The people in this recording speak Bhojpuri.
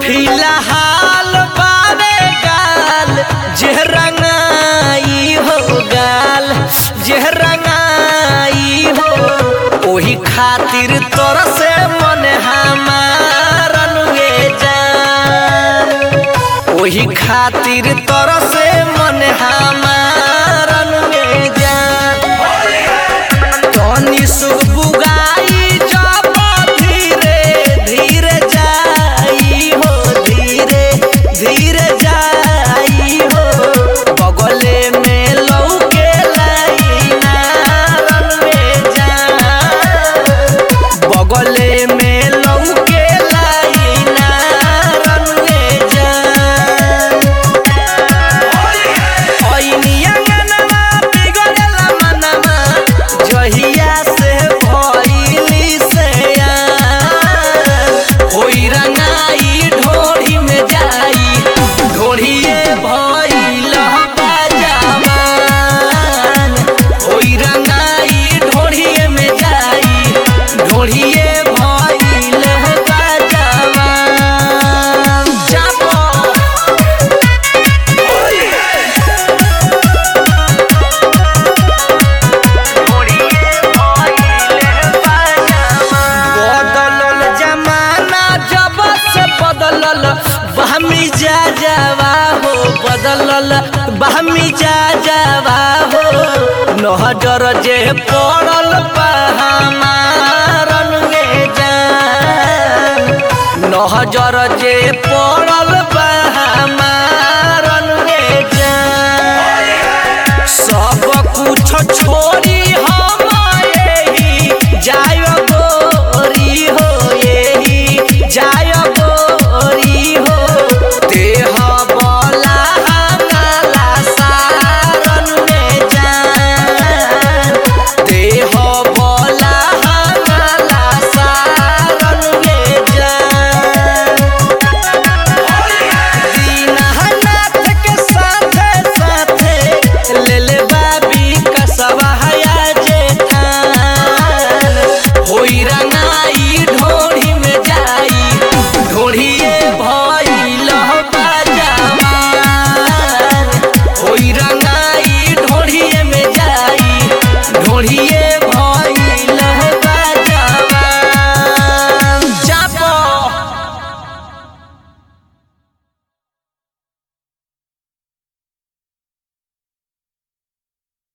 फिलहाल बारे गाल जे रंगाई हो गाल जे रंगाई हो ओही खातिर तोर से मन हमार अनुए जान ओही खातिर तोर से मन हमार अनुए जान तनी सुबुगाई जब धीरे धीरे जाई हो धीरे धीरे जाई हो बगले में लौके लाई नारन में जान बगले में लौके लाई नारन में जान ओइनियंगनमा बिगड़ेला मनवा जहिया से भइली से होई रंगाई ढोरी में जाई ढोरिए भइल बाजावान होई रंगाई ढोरिए में जाई ढोरिए भइल बाजावान जाबो बदलल जमाना जब से बदलल बहमी जा जावा हो बदलल बहमी जा जावा हो नहजर जे पड़ल बा हमारन में जान नहजर जे पड़ल बा हमारन में जान सब कुछ छोड़